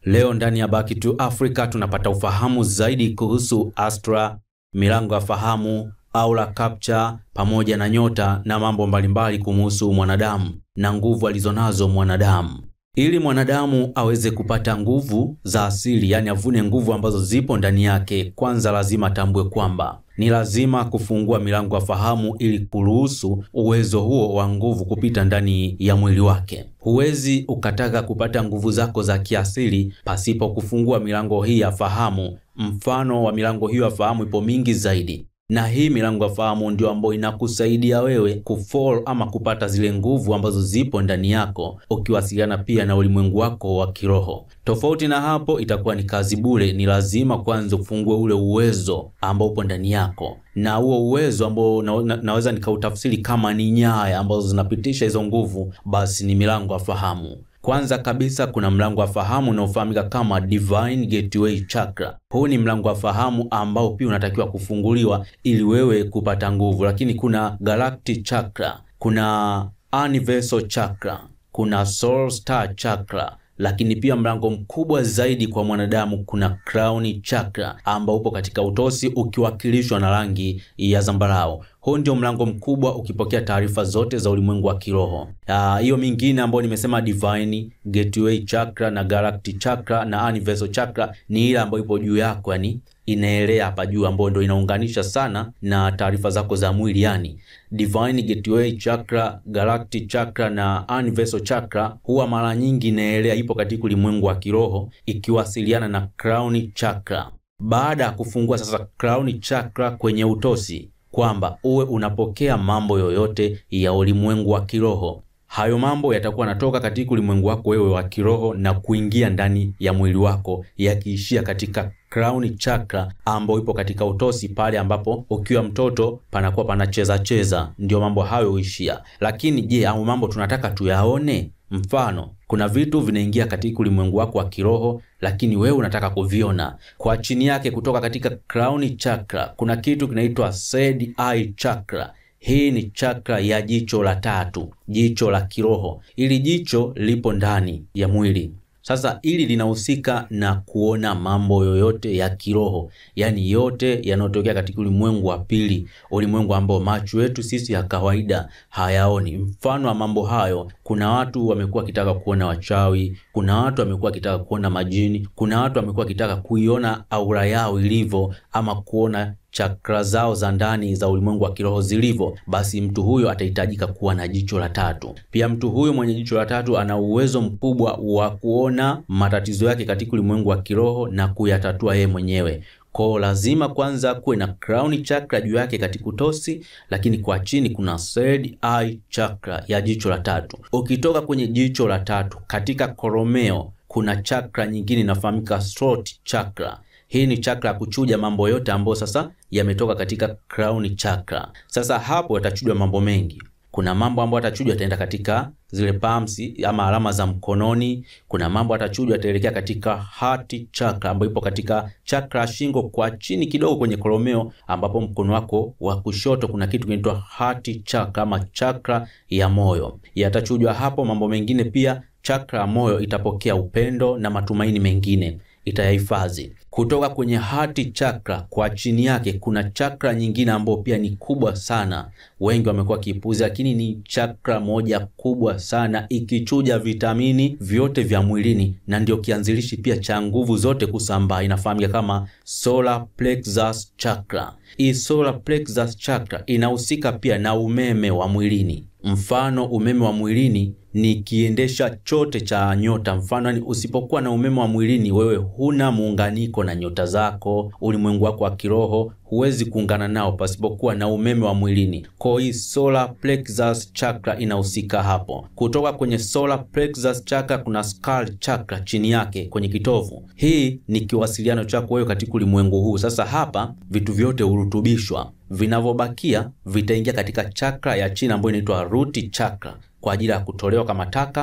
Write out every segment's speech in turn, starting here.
Leo ndani ya Back to Africa tunapata ufahamu zaidi kuhusu astra, milango ya fahamu, aura capture pamoja na nyota na mambo mbalimbali kumuhusu mwanadamu na nguvu alizonazo mwanadamu. Ili mwanadamu aweze kupata nguvu za asili, yani avune nguvu ambazo zipo ndani yake, kwanza lazima atambue kwamba ni lazima kufungua milango ya fahamu ili kuruhusu uwezo huo wa nguvu kupita ndani ya mwili wake. Huwezi ukataka kupata nguvu zako za kiasili pasipo kufungua milango hii ya fahamu. Mfano wa milango hiyo ya fahamu ipo mingi zaidi, na hii milango ya fahamu ndio ambayo inakusaidia wewe kufall ama kupata zile nguvu ambazo zipo ndani yako, ukiwasiliana pia na ulimwengu wako wa kiroho. Tofauti na hapo, itakuwa ni kazi bure. Ni lazima kwanza ufungue ule uwezo ambao upo ndani yako, na huo uwezo ambao na, na, naweza nikautafsiri kama ni nyaya ambazo zinapitisha hizo nguvu, basi ni milango ya fahamu. Kwanza kabisa kuna mlango wa fahamu unaofahamika kama Divine Gateway Chakra. Huu ni mlango wa fahamu ambao pia unatakiwa kufunguliwa ili wewe kupata nguvu, lakini kuna Galactic Chakra, kuna Universal Chakra, kuna Soul Star Chakra lakini pia mlango mkubwa zaidi kwa mwanadamu kuna Crown Chakra ambao upo katika utosi ukiwakilishwa na rangi ya zambarau. Huu ndio mlango mkubwa ukipokea taarifa zote za ulimwengu wa kiroho. Hiyo mingine ambayo nimesema Divine Gateway Chakra na Galactic Chakra na Universal Chakra ni ile ambayo ipo juu yako, yani inaelea hapa juu, ambayo ndio inaunganisha sana na taarifa zako za mwili, yani Divine Gateway Chakra, Galactic Chakra na Universal Chakra huwa mara nyingi inaelea, ipo katika ulimwengu wa kiroho ikiwasiliana na Crown Chakra. Baada ya kufungua sasa Crown Chakra kwenye utosi kwamba uwe unapokea mambo yoyote ya ulimwengu wa kiroho, hayo mambo yatakuwa yanatoka katika ulimwengu wako wewe wa kiroho na kuingia ndani ya mwili wako, yakiishia katika Crown Chakra ambayo ipo katika utosi, pale ambapo ukiwa mtoto panakuwa panacheza cheza, ndio mambo hayo huishia. Lakini je, au mambo tunataka tuyaone? Mfano, kuna vitu vinaingia katika ulimwengu wako wa kiroho, lakini wewe unataka kuviona. Kwa chini yake kutoka katika Crown Chakra kuna kitu kinaitwa Third Eye Chakra. Hii ni chakra ya jicho la tatu, jicho la kiroho. Ili jicho lipo ndani ya mwili. Sasa ili linahusika na kuona mambo yoyote ya kiroho, yaani yote yanayotokea katika ulimwengu wa pili, ulimwengu ambao macho yetu sisi ya kawaida hayaoni. Mfano wa mambo hayo, kuna watu wamekuwa wakitaka kuona wachawi, kuna watu wamekuwa wakitaka kuona majini, kuna watu wamekuwa wakitaka kuiona aura yao ilivyo, ama kuona chakra zao za ndani za ulimwengu wa kiroho zilivyo, basi mtu huyo atahitajika kuwa na jicho la tatu. Pia mtu huyo mwenye jicho la tatu ana uwezo mkubwa wa kuona matatizo yake katika ulimwengu wa kiroho na kuyatatua yeye mwenyewe. Kwa lazima kwanza kuwe na Crown Chakra juu yake katika utosi, lakini kwa chini kuna Third Eye Chakra ya jicho la tatu. Ukitoka kwenye jicho la tatu katika koromeo, kuna chakra nyingine inafahamika Throat Chakra. Hii ni chakra ya kuchuja mambo yote ambayo sasa yametoka katika Crown Chakra. Sasa hapo yatachujwa mambo mengi. Kuna mambo ambayo atachujwa yataenda katika zile palms ama alama za mkononi. Kuna mambo atachujwa yataelekea katika Heart Chakra ambayo ipo katika chakra ya shingo kwa chini kidogo kwenye koromeo, ambapo mkono wako wa kushoto kuna kitu kinaitwa Heart Chakra ama chakra ya moyo. Yatachujwa hapo mambo mengine pia. Chakra ya moyo itapokea upendo na matumaini mengine itayahifadhi kutoka kwenye Heart Chakra. Kwa chini yake kuna chakra nyingine ambayo pia ni kubwa sana, wengi wamekuwa kipuzi, lakini ni chakra moja kubwa sana, ikichuja vitamini vyote vya mwilini na ndio kianzilishi pia cha nguvu zote kusambaa. Inafahamika kama Solar Plexus Chakra. Hii Solar Plexus Chakra inahusika pia na umeme wa mwilini. Mfano, umeme wa mwilini ni kiendesha chote cha nyota. Mfano, ni usipokuwa na umeme wa mwilini, wewe huna muunganiko na nyota zako, ulimwengu wako wa kiroho huwezi kuungana nao pasipokuwa na umeme wa mwilini. Kwa hii Solar Plexus Chakra inahusika hapo. Kutoka kwenye Solar Plexus Chakra kuna Skull Chakra chini yake kwenye kitovu. Hii ni kiwasiliano chako wewe katika ulimwengu huu. Sasa hapa vitu vyote hurutubishwa, vinavyobakia vitaingia katika chakra ya chini ambayo inaitwa Root Chakra kwa ajili ya kutolewa kama taka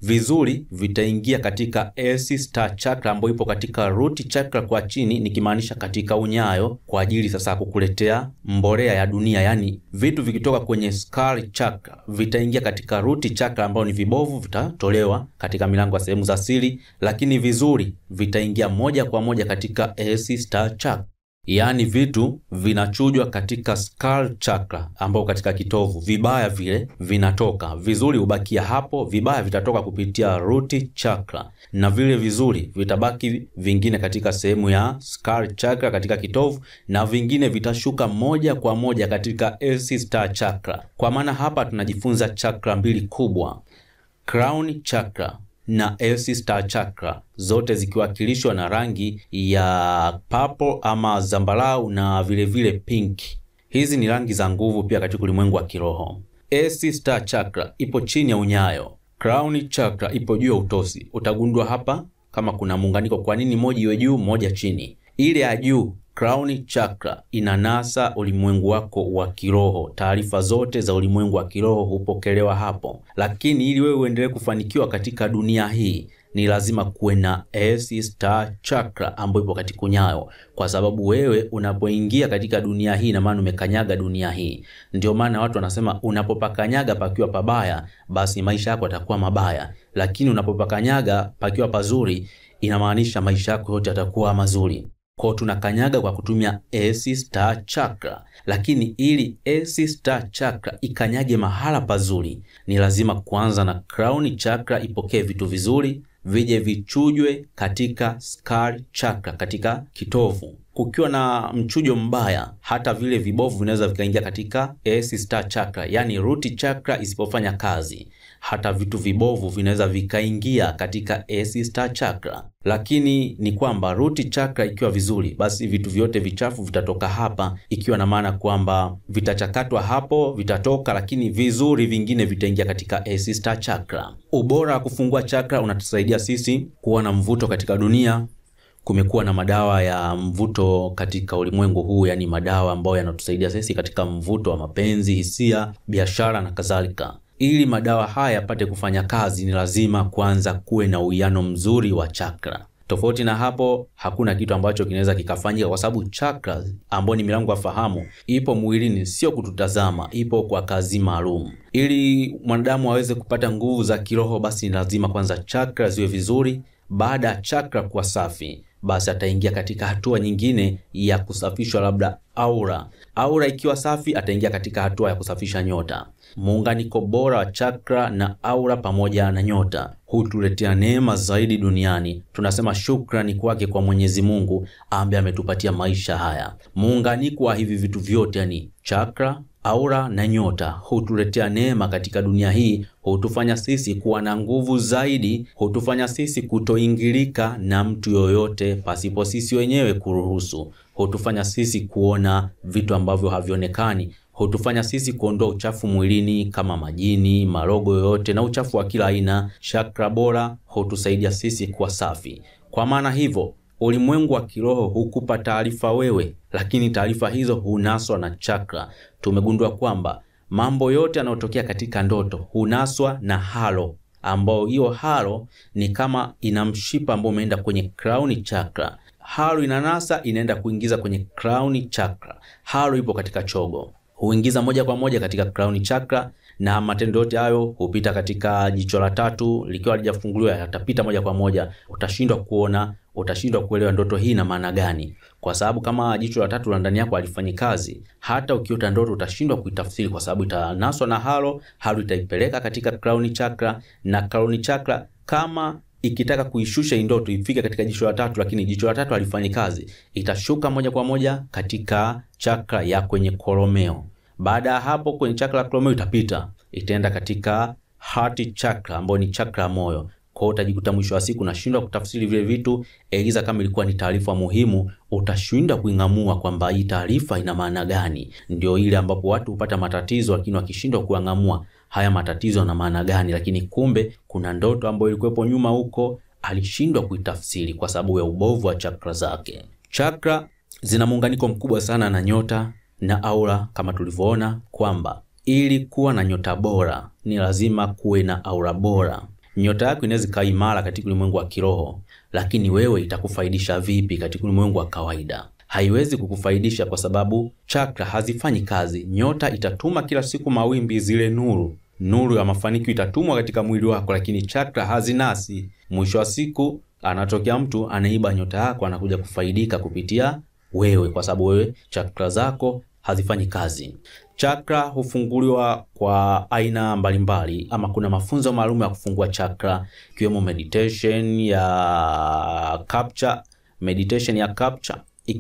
vizuri vitaingia katika AC star chakra ambayo ipo katika root chakra kwa chini, nikimaanisha katika unyayo, kwa ajili sasa ya kukuletea mbolea ya dunia. Yani vitu vikitoka kwenye skull chakra vitaingia katika root chakra ambayo ni vibovu, vitatolewa katika milango ya sehemu za siri, lakini vizuri vitaingia moja kwa moja katika AC star chakra. Yaani vitu vinachujwa katika skull chakra ambao katika kitovu, vibaya vile vinatoka, vizuri hubakia hapo, vibaya vitatoka kupitia root chakra, na vile vizuri vitabaki vingine katika sehemu ya skull chakra katika kitovu, na vingine vitashuka moja kwa moja katika AC star chakra. Kwa maana hapa tunajifunza chakra mbili kubwa, crown chakra na AC star chakra zote zikiwakilishwa na rangi ya purple ama zambarau na vilevile vile pink. Hizi ni rangi za nguvu pia katika ulimwengu wa kiroho. AC star chakra ipo chini ya unyayo, crown chakra ipo juu ya utosi. Utagundua hapa kama kuna muunganiko, kwa nini moja iwe juu moja chini. Ile ya juu crown chakra inanasa ulimwengu wako wa kiroho. Taarifa zote za ulimwengu wa kiroho hupokelewa hapo, lakini ili wewe uendelee kufanikiwa katika dunia hii ni lazima kuwe na AC star chakra ambayo ipo katika unyayo, kwa sababu wewe unapoingia katika dunia hii, na maana umekanyaga dunia hii. Ndio maana watu wanasema unapopakanyaga pakiwa pabaya, basi maisha yako yatakuwa mabaya, lakini unapopakanyaga pakiwa pazuri, inamaanisha maisha yako yote yatakuwa mazuri. Kwa tunakanyaga kwa kutumia AC star chakra, lakini ili AC star chakra ikanyage mahala pazuri, ni lazima kuanza na crown chakra, ipokee vitu vizuri, vije vichujwe katika skull chakra, katika kitovu. Kukiwa na mchujo mbaya, hata vile vibovu vinaweza vikaingia katika AC star chakra, yani root chakra isipofanya kazi hata vitu vibovu vinaweza vikaingia katika AC star chakra, lakini ni kwamba root chakra ikiwa vizuri, basi vitu vyote vichafu vitatoka hapa, ikiwa na maana kwamba vitachakatwa hapo, vitatoka, lakini vizuri vingine vitaingia katika AC star chakra. Ubora wa kufungua chakra unatusaidia sisi kuwa na mvuto katika dunia. Kumekuwa na madawa ya mvuto katika ulimwengu huu, yani madawa ambayo yanatusaidia sisi katika mvuto wa mapenzi, hisia, biashara na kadhalika. Ili madawa haya yapate kufanya kazi, ni lazima kwanza kuwe na uwiano mzuri wa chakra. Tofauti na hapo, hakuna kitu ambacho kinaweza kikafanyika, kwa sababu chakra ambayo ni milango ya fahamu ipo mwilini, sio kututazama, ipo kwa kazi maalum. Ili mwanadamu aweze kupata nguvu za kiroho, basi ni lazima kwanza chakra ziwe vizuri. Baada ya chakra kuwa safi, basi ataingia katika hatua nyingine ya kusafishwa, labda aura. Aura ikiwa safi, ataingia katika hatua ya kusafisha nyota. Muunganiko bora wa chakra na aura pamoja na nyota hutuletea neema zaidi duniani. Tunasema shukrani kwake kwa Mwenyezi Mungu ambaye ametupatia maisha haya. Muunganiko wa hivi vitu vyote, yani chakra, aura na nyota, hutuletea neema katika dunia hii, hutufanya sisi kuwa na nguvu zaidi, hutufanya sisi kutoingilika na mtu yoyote pasipo sisi wenyewe kuruhusu, hutufanya sisi kuona vitu ambavyo havionekani hutufanya sisi kuondoa uchafu mwilini kama majini, marogo yoyote na uchafu wa kila aina. Chakra bora hutusaidia sisi kuwa safi. Kwa maana hivyo, ulimwengu wa kiroho hukupa taarifa wewe, lakini taarifa hizo hunaswa na chakra. Tumegundua kwamba mambo yote yanayotokea katika ndoto hunaswa na halo, ambao hiyo halo ni kama ina mshipa ambao umeenda kwenye crown chakra. Halo inanasa inaenda kuingiza kwenye crown chakra. Halo ipo katika chogo huingiza moja kwa moja katika crown chakra, na matendo yote hayo hupita katika jicho la tatu. Likiwa halijafunguliwa yatapita moja kwa moja, utashindwa kuona, utashindwa kuelewa ndoto hii ina maana gani, kwa sababu kama jicho la tatu la ndani yako halifanyi kazi, hata ukiota ndoto utashindwa kuitafsiri, kwa sababu itanaswa na halo. Halo itaipeleka katika crown chakra, na crown chakra kama ikitaka kuishusha hii ndoto ifike katika jicho la tatu, lakini jicho la tatu halifanyi kazi, itashuka moja kwa moja katika chakra ya kwenye koromeo. Baada ya hapo, kwenye chakra la koromeo itapita, itaenda katika heart chakra, ambayo ni chakra ya moyo. Kwa hiyo utajikuta mwisho wa siku unashindwa kutafsiri vile vitu, eliza kama ilikuwa ni taarifa muhimu, utashindwa kuing'amua kwamba hii taarifa ina maana gani. Ndio ile ambapo watu hupata matatizo, lakini wakishindwa kuang'amua haya matatizo yana maana gani, lakini kumbe kuna ndoto ambayo ilikuwepo nyuma huko, alishindwa kuitafsiri kwa sababu ya ubovu wa chakra zake. Chakra zina muunganiko mkubwa sana na nyota na aura, kama tulivyoona kwamba ili kuwa na nyota bora ni lazima kuwe na aura bora. Nyota yako inaweza ikawa imara katika ulimwengu wa kiroho, lakini wewe itakufaidisha vipi katika ulimwengu wa kawaida? Haiwezi kukufaidisha kwa sababu chakra hazifanyi kazi. Nyota itatuma kila siku mawimbi, zile nuru nuru ya mafanikio itatumwa katika mwili wako, lakini chakra hazinasi. Mwisho wa siku anatokea mtu anaiba nyota yako, anakuja kufaidika kupitia wewe, kwa sababu wewe chakra zako hazifanyi kazi. Chakra hufunguliwa kwa aina mbalimbali, ama kuna mafunzo maalum ya kufungua chakra, ikiwemo meditation ya capture, meditation ya capture,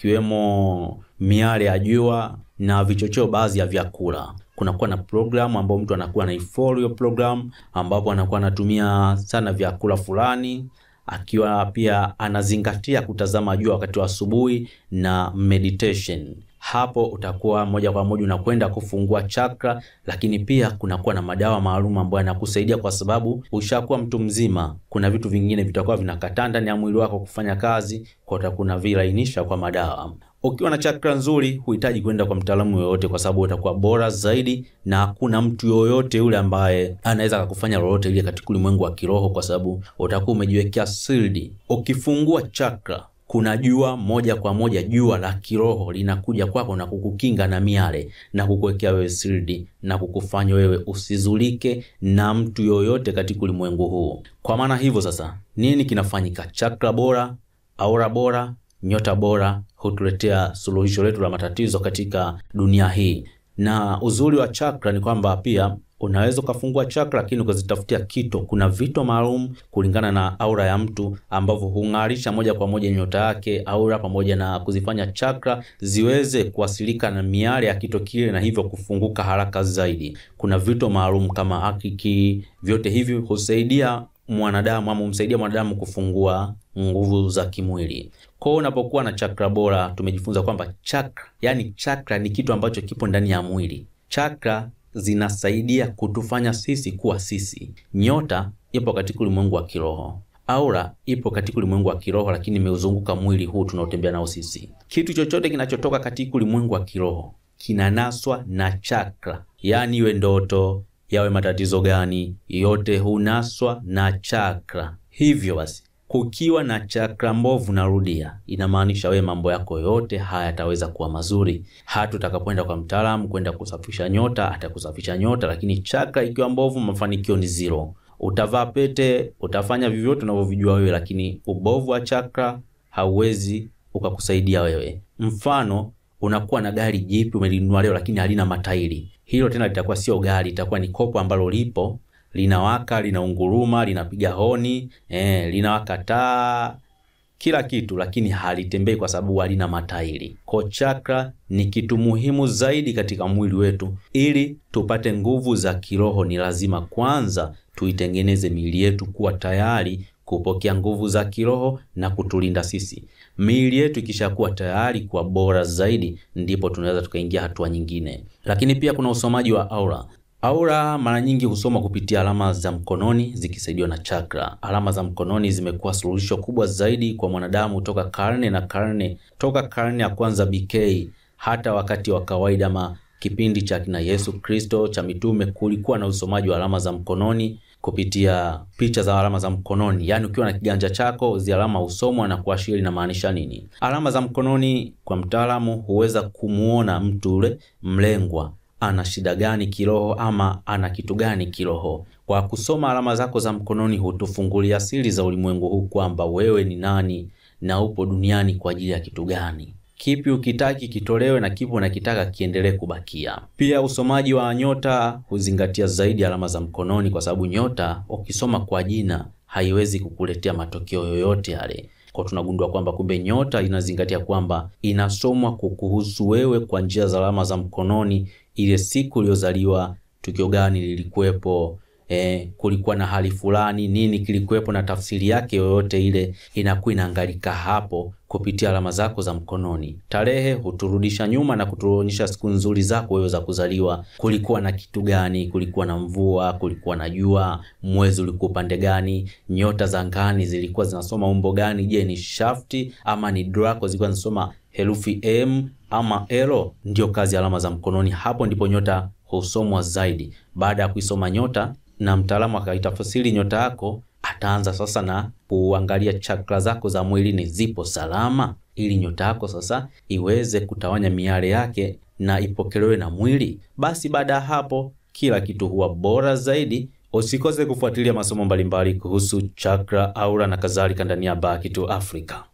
ikiwemo miale ya jua na vichocheo baadhi ya vyakula. Kunakuwa na programu ambayo mtu anakuwa anaifollow hiyo programu, ambapo anakuwa anatumia sana vyakula fulani akiwa pia anazingatia kutazama jua wakati wa asubuhi na meditation. Hapo utakuwa moja kwa moja unakwenda kufungua chakra, lakini pia kunakuwa na madawa maalum ambayo yanakusaidia kwa sababu ushakuwa mtu mzima. Kuna vitu vingine vitakuwa vinakataa ndani ya mwili wako kufanya kazi, kwa utakuwa vilainisha kwa madawa. Ukiwa na chakra nzuri, huhitaji kwenda kwa mtaalamu yoyote, kwa sababu utakuwa bora zaidi, na hakuna mtu yoyote yule ambaye anaweza kukufanya lolote ile katika ulimwengu wa kiroho, kwa sababu utakuwa umejiwekea siri. Ukifungua chakra kuna jua moja kwa moja, jua la kiroho linakuja kwako na kukukinga na miale na kukuwekea wewe siri na kukufanya wewe usizulike na mtu yoyote katika ulimwengu huu. Kwa maana hivyo sasa, nini kinafanyika? Chakra bora, aura bora, nyota bora hutuletea suluhisho letu la matatizo katika dunia hii. Na uzuri wa chakra ni kwamba pia unaweza ukafungua chakra lakini ukazitafutia kito. Kuna vito maalum kulingana na aura ya mtu ambavyo hung'arisha moja kwa moja nyota yake, aura, pamoja na kuzifanya chakra ziweze kuwasilika na miale ya kito kile, na hivyo kufunguka haraka zaidi. Kuna vito maalum kama akiki, vyote hivi husaidia mwanadamu ama humsaidia mwanadamu kufungua nguvu za kimwili. Kwa hiyo unapokuwa na chakra bora, tumejifunza kwamba chakra, yani chakra ni kitu ambacho kipo ndani ya mwili. Chakra zinasaidia kutufanya sisi kuwa sisi. Nyota ipo katika ulimwengu wa kiroho, aura ipo katika ulimwengu wa kiroho, lakini imeuzunguka mwili huu tunaotembea nao sisi. Kitu chochote kinachotoka katika ulimwengu wa kiroho kinanaswa na chakra, yaani iwe ndoto, yawe matatizo gani, yote hunaswa na chakra. Hivyo basi kukiwa na chakra mbovu, narudia, inamaanisha wewe mambo yako yote hayataweza kuwa mazuri. Hata utakapoenda kwa mtaalamu kwenda kusafisha nyota, atakusafisha nyota, lakini chakra ikiwa mbovu, mafanikio ni zero. Utavaa pete, utafanya vyovyote unavyovijua wewe, lakini ubovu wa chakra hauwezi ukakusaidia wewe. Mfano, unakuwa na gari jipi umelinunua leo, lakini halina matairi, hilo tena litakuwa sio gari, itakuwa ni kopo ambalo lipo linawaka linaunguruma, linapiga honi eh, linawaka taa, kila kitu, lakini halitembei kwa sababu halina matairi. Kwa chakra ni kitu muhimu zaidi katika mwili wetu. Ili tupate nguvu za kiroho, ni lazima kwanza tuitengeneze miili yetu kuwa tayari kupokea nguvu za kiroho na kutulinda sisi. Miili yetu ikishakuwa tayari kuwa bora zaidi, ndipo tunaweza tukaingia hatua nyingine. Lakini pia kuna usomaji wa aura. Aura mara nyingi husoma kupitia alama za mkononi zikisaidiwa na chakra. Alama za mkononi zimekuwa suluhisho kubwa zaidi kwa mwanadamu toka karne na karne, toka karne ya kwanza BK hata wakati wa kawaida ma kipindi cha kina Yesu Kristo cha mitume, kulikuwa na usomaji wa alama za mkononi kupitia picha za alama za mkononi. Yaani, ukiwa na kiganja chako zi alama husomwa na kuashiria inamaanisha nini. Alama za mkononi kwa mtaalamu huweza kumuona mtu ule mlengwa ana shida gani kiroho ama ana kitu gani kiroho. Kwa kusoma alama zako za mkononi, hutufungulia siri za ulimwengu huu kwamba wewe ni nani na upo duniani kwa ajili ya kitu gani. Kipi ukitaki kitolewe na kipi unakitaka kiendelee kubakia. Pia usomaji wa nyota huzingatia zaidi alama za mkononi, kwa sababu nyota ukisoma kwa jina haiwezi kukuletea matokeo yoyote yale. Kwa tunagundua kwamba kumbe nyota inazingatia kwamba inasomwa kukuhusu wewe kwa njia za alama za mkononi. Ile siku uliyozaliwa, tukio gani lilikuwepo, eh, kulikuwa na hali fulani, nini kilikuwepo, na tafsiri yake yoyote ile inakuwa inaangalika hapo kupitia alama zako za mkononi. Tarehe huturudisha nyuma na kutuonyesha siku nzuri zako wewe za kuzaliwa. Kulikuwa na kitu gani? Kulikuwa na mvua, kulikuwa na jua, mwezi ulikuwa upande gani, nyota za angani zilikuwa zinasoma umbo gani? Je, ni shafti ama ni Draco zilikuwa zinasoma herufi M ama L? Ndio kazi ya alama za mkononi. Hapo ndipo nyota husomwa zaidi. Baada ya kuisoma nyota na mtaalamu akaitafsiri nyota yako, ataanza sasa na kuangalia chakra zako za mwilini zipo salama, ili nyota yako sasa iweze kutawanya miale yake na ipokelewe na mwili. Basi baada ya hapo kila kitu huwa bora zaidi. Usikose kufuatilia masomo mbalimbali kuhusu chakra, aura na kadhalika ndani ya Back to Africa.